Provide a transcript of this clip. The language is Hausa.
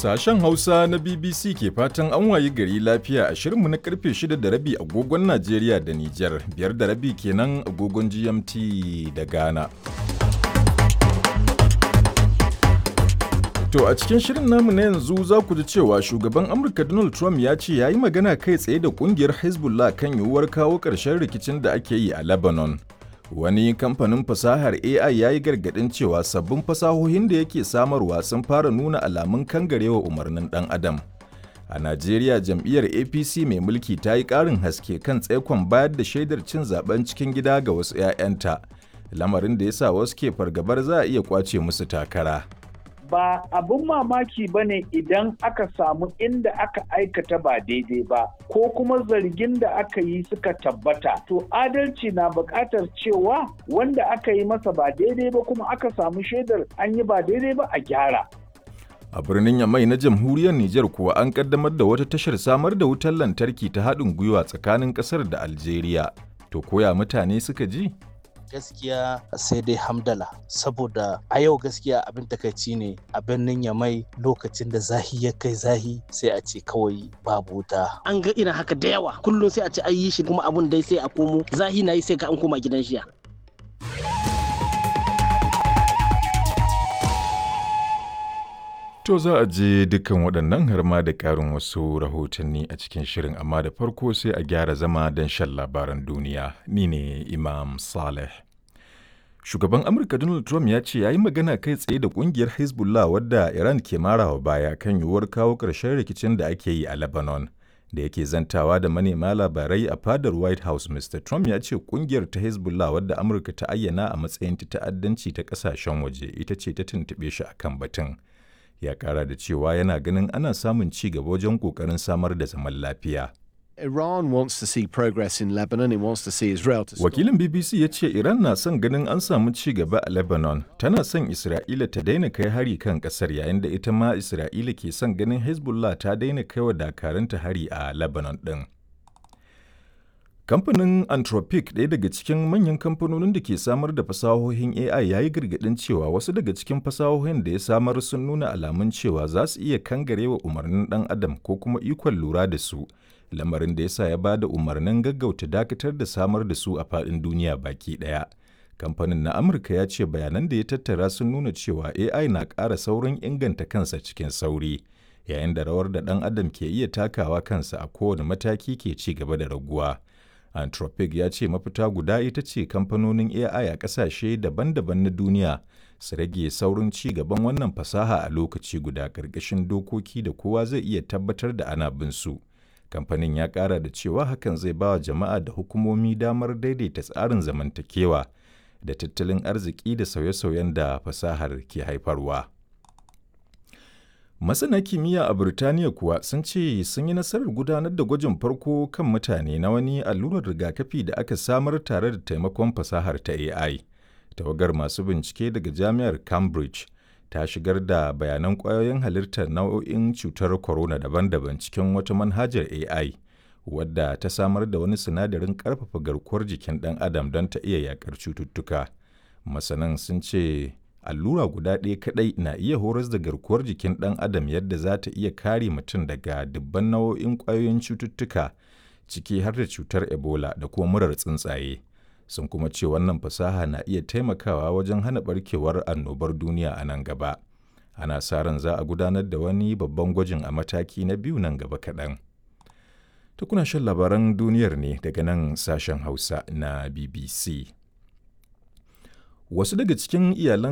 Sashen Hausa na BBC ke fatan an wayi gari lafiya a shirinmu na karfe 6 da rabi agogon Najeriya da Nijar, biyar da rabi kenan agogon GMT da Ghana. To a cikin shirin namu na yanzu za ku ji cewa shugaban Amurka Donald Trump ya ce ya yi magana kai tsaye da kungiyar Hezbollah kan yiwuwar kawo ƙarshen rikicin da ake yi a Lebanon. Wani kamfanin fasahar AI ya yi gargaɗin cewa sabbin fasahohin da yake samarwa sun fara nuna alamun kangarewa umarnin ɗan adam. A Najeriya jam'iyyar APC mai mulki ta yi ƙarin haske kan tsaikon bayar da shaidar cin zaben cikin gida ga wasu 'ya'yanta, lamarin da ya sa wasu ke fargabar za a iya kwace musu takara. ba abin mamaki ba ne idan aka samu inda aka aikata ba daidai ba ko kuma zargin da aka yi suka tabbata to adalci na buƙatar cewa wanda aka yi masa ba daidai ba kuma aka samu shaidar an yi ba daidai ba a gyara A birnin Yamai na jamhuriyar Nijar kuwa an kaddamar da wata tashar samar da wutar lantarki ta haɗin gwiwa tsakanin ƙasar da Algeria. To koya mutane suka ji? gaskiya sai dai hamdala saboda a yau gaskiya abin takaici ne a birnin yamai lokacin da zahi ya kai zahi sai a ce kawai babu wuta an ga irin haka da yawa kullum sai a ce an yi shi kuma abun dai sai a komo zahi na yi sai ka an koma gidan shiya To za a je dukkan waɗannan har ma da ƙarin wasu rahotanni a cikin shirin amma da farko sai a gyara zama don shan labaran duniya. Ni ne Imam Saleh. Shugaban Amurka Donald Trump ya ce ya yi magana kai tsaye da ƙungiyar Hezbollah wadda Iran ke marawa baya kan yiwuwar kawo ƙarshen rikicin da ake yi a Lebanon. Da yake zantawa da manema labarai a fadar White House, Mr. Trump ya ce ƙungiyar ta Hezbollah wadda Amurka ta ayyana a matsayin ta ta'addanci ta ƙasashen waje ita ce ta tuntuɓe shi akan batun. ya kara da cewa yana ganin ana samun ci gaba wajen kokarin samar da zaman lafiya. Iran wants to see progress in Lebanon. It wants to see Israel to stop. Wakilin BBC ya ce Iran na son ganin an samu ci gaba a Lebanon. Tana son Isra'ila ta daina kai hari kan kasar yayin da ita ma Isra'ila ke son ganin Hezbollah ta daina kai wa dakaranta hari a Lebanon ɗin. Kamfanin Anthropic ɗaya daga cikin manyan kamfanonin da ke samar da fasahohin AI ya yi gargaɗin cewa wasu daga cikin fasahohin da ya samar sun nuna alamun cewa za su iya kangarewa umarnin ɗan adam ko kuma ikon lura da su, lamarin da ya sa ya ba da umarnin gaggauta dakatar da samar da su a faɗin duniya baki ɗaya. Kamfanin na Amurka ya ce bayanan da ya tattara sun nuna cewa AI na ƙara saurin inganta kansa cikin sauri, yayin da rawar da ɗan adam ke iya takawa kansa a kowane mataki ke ci gaba da raguwa. Anthropic ya ce mafita guda ita ce kamfanonin AI a ƙasashe daban-daban na duniya su rage saurin ci gaban wannan fasaha a lokaci guda ƙarƙashin dokoki da kowa zai iya tabbatar da ana bin su. Kamfanin ya ƙara da cewa hakan zai ba wa jama'a da hukumomi damar daidaita tsarin zamantakewa da tattalin arziki da sauye-sauyen da fasahar ke haifarwa. Masana kimiyya a Burtaniya kuwa sun ce sun yi nasarar gudanar da gwajin farko kan mutane na wani allurar rigakafi da aka samar tare da taimakon fasahar ta AI. Tawagar masu bincike daga Jami'ar Cambridge ta shigar da bayanan ƙwayoyin halittar nau'o'in cutar corona daban-daban cikin wata manhajar AI, wadda ta samar da wani sinadarin ƙarfafa garkuwar jikin ɗan adam don ta iya yaƙar cututtuka. Masanan sun ce allura guda ɗaya kaɗai na iya horas da garkuwar jikin ɗan adam yadda za ta iya kare mutum daga dubban nau'o'in ƙwayoyin cututtuka ciki har da cutar ebola da kuma murar tsuntsaye sun kuma ce wannan fasaha na iya taimakawa wajen hana barkewar annobar duniya a nan gaba ana sa ran za a gudanar da wani babban gwajin a mataki na biyu nan gaba kaɗan ta kuna shan labaran duniyar ne daga nan sashen hausa na bbc wasu daga cikin iyalan